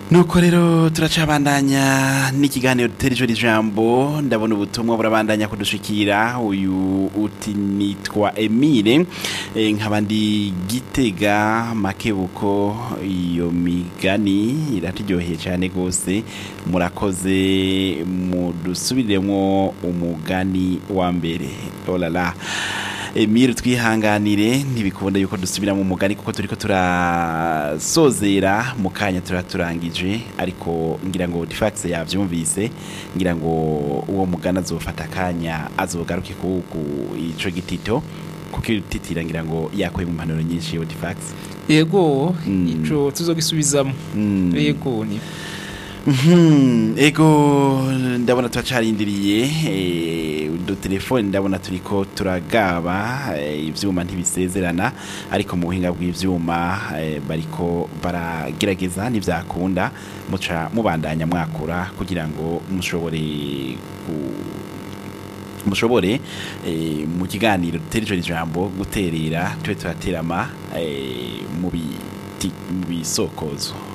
nuko rero turacabandanya n'ikiganiro dutera ijoro ijambo ndabona ubutumwa burabandanya kudushikira uyu uti nitwa emile e, nkaba ndi gitega makebuko iyo migani iraturyoheye cyane rwose murakoze mudusubiriremo umugani wa mbere olala Emile twihanganire ntibikunda yuko dusubira mu mugani kuko turiko turasozera mu kanya turaturangije ariko ngira ngo Difax yavyumvise ngira ngo uwo mugani azofata akanya azogaruke ku ico gitito kuko ititira ngira ngo yakoye mu mpanuro nyinshi yo Difax yego Mm. ico tuzogisubizamo Mm. yego ni Mhm, ego ndabona turacarindiriye eh, udutelefoni ndabona turiko turagaba eh, ivyuma ntibisezerana ariko mu buhinga bw'ivyuma eh, bariko baragerageza ntivyakunda muca mubandanya mwakura kugira ngo mushobore ku- mushobore eh, mu kiganiro dutera ijo ijambo guterera tube turaterama eh, mu biti- mu bisokozo